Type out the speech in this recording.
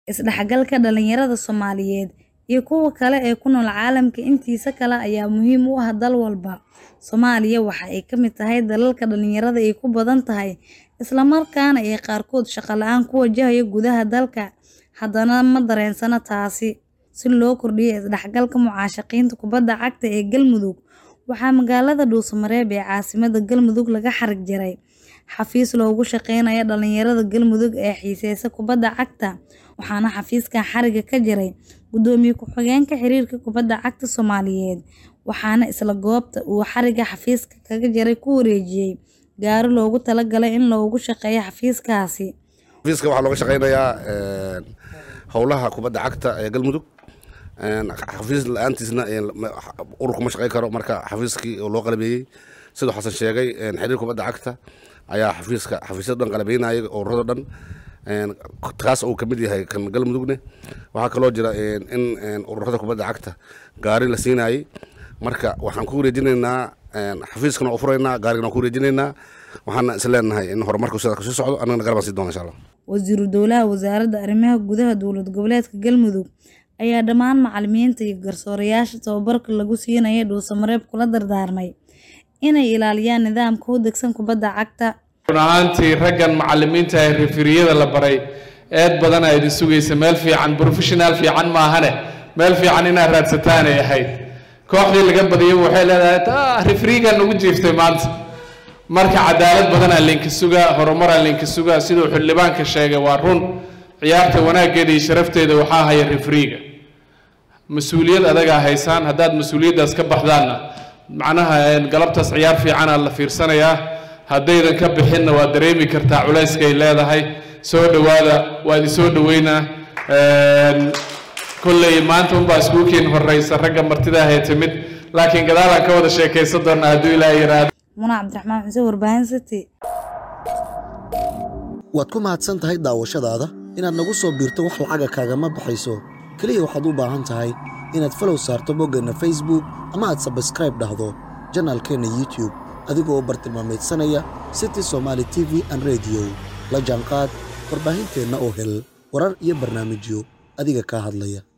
Isdhexgalka dhalinyarada Soomaaliyeed iyo kuwa kale ee ku nool caalamka intiisa kale ayaa muhiim u ah dal walba. Soomaaliya waxa ay ka mid tahay dalalka dhalinyarada ay ku badan tahay, isla markaana ay qaarkood shaqo la'aan ku wajahaya gudaha dalka. Haddana ma dareensana taasi. Si loo kordhiyo isdhexgalka mucaashaqiinta kubadda cagta ee Galmudug, waxaa magaalada Dhuuso-Mareeb ee caasimadda Galmudug laga xarag jaray xafiis loogu shaqeynayo dhalinyarada Galmudug ee xiiseeya kubadda cagta, waxaana xafiiskan xarigga ka jaray Gudoomiye ku-xigeenka Xiriirka Kubadda Cagta Soomaaliyeed, waxaana isla goobta uu xarigga xafiiska kaga jaray ku wareejiyay gaari loogu talagalay in loogu shaqeeyo xafiiskaasi. xafiiska waxaa looga shaqeynayaa howlaha kubadda cagta ee galmudug xafiis la-aantiisna urur kuma shaqeyn karo marka xafiiskii oo loo qalabeeyey siduu xasan sheegay xiriir kubadda cagta ayaa xafiiska xafiisyada dhan qalabeynayay ururada dhan kaas uu kamid yahay kan galmudugne waxaa kaloo jira in ururada kubadda cagta gaari la siinayay marka waxaan ku wareejinaynaa xafiiskana waa furaynaa gaarigana waan ku wareejinaynaa waxaana is leenahay in horumarku sidaa kasii socdo annagana garabaan sii doona insha allah Wasiiru Dowlaha Wasaaradda Arrimaha Gudaha Dowlad Goboleedka Galmudug ayaa dhammaan macallimiinta iyo garsoorayaasha tababarka lagu siinayo Dhuuso-Mareeb kula dardaarmay inay ilaaliyaan nidaamka u degsan kubadda cagta. run ahaantii raggan macallimiinta ee referiyada la baray eed badan aa idin sugaysa meel fiican professional fiican maahane meel fiican inaad raadsataan ay ahayd kooxdii laga badiyay waxay leedahay ah referigan nagu jiiftay maanta marka cadaalad badanaa linka sugaa horumaraa linka sugaa siduu xildhibaanka sheegay waa run ciyaarta wanaaggeeda iyo sharafteeda waxaa haya referiga mas-uuliyad adagaa haysaan haddaad mas-uuliyaddaas ka baxdaanna macnaha galabtaas ciyaar fiicanaa la fiirsanayaa haddaydan ka bixinna waa dareemi kartaa culayskay leedahay soo dhowaada waa idin soo dhoweynaa kolley maanta unbaa iskuukiin horeysa ragga martidaa hee timid laakiin gadaalaan ka wada sheekaysan doonaa hadduu ilaaha yiraahdo Muna Cabdiraxmaan Xuseen Warbaahin City. waad ku mahadsan tahay daawashadaada inaad nagu soo biirto wax lacaga kaagama baxayso keliya waxaad u baahan tahay inaad falow saarto boggeenna facebook ama aad sabskraib dhahdo janaalkeenna youtube adigoo u bartilmaamaydsanaya city somaali t v an rediyo la jaanqaad warbaahinteenna oo hel warar iyo barnaamijyo adiga kaa hadlaya